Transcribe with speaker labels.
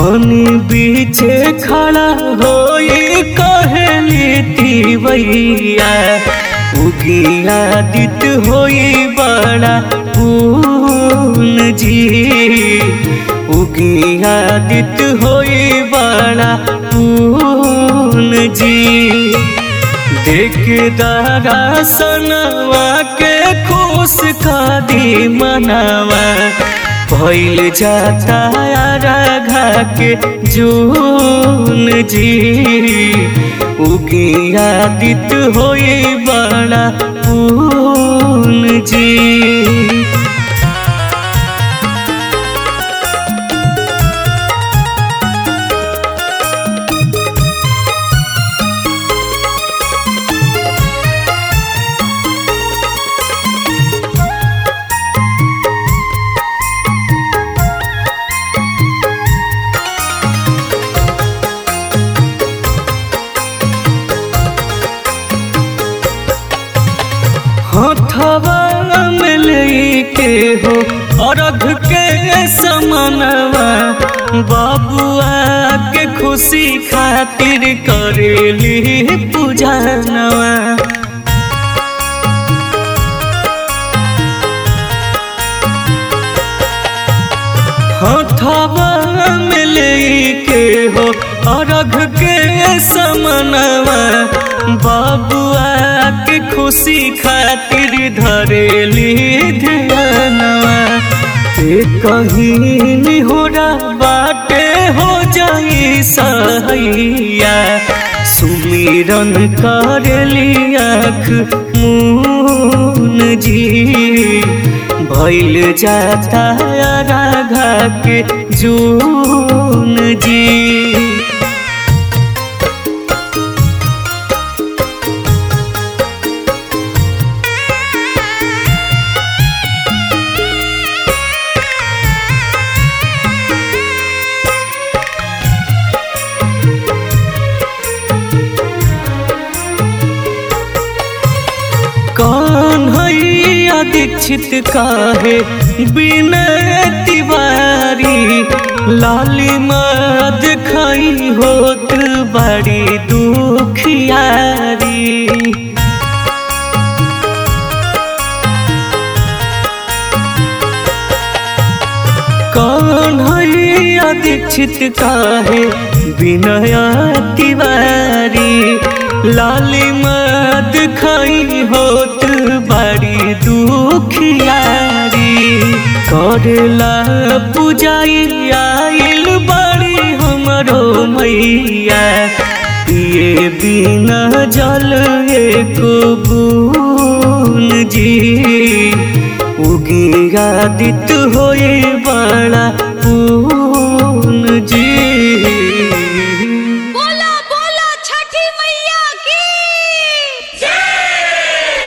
Speaker 1: पानी बीचे खड़ा होई कहली तिवैया उगिया दित होई बड़ा पून जी उगिया दित होई बड़ा पून जी देख दारा सनवा के खुश का दी मनावा भइल जाता राघा के जून जी उगिया दित होई बड़ा पून जी हथवा में लेके हो अर्घ के समनवा बाबुआ के खुशी खातिर करेली पूजनवा हथवा में लेके हो अर्घ के समनवा बाबुआ के खुशी खातिर धरेली ध्यानवा ते कहीं हो बाटे हो जाई सहैया सुमिरन करेली आँख मून जी भइल जाता राघा के जून जी कौन हैया दीक्षित काहे बिनय तिवारी लाली मद खाई होत बड़ी दुखियारी कौन हैया दीक्षित काहे बिनय तिवारी लाली मद खाई होत बड़ी दुखियारी करला पूजाई आइल बड़ी हमरो मैया पिए बिना जल एको बून जी उगिया दित होए बड़ा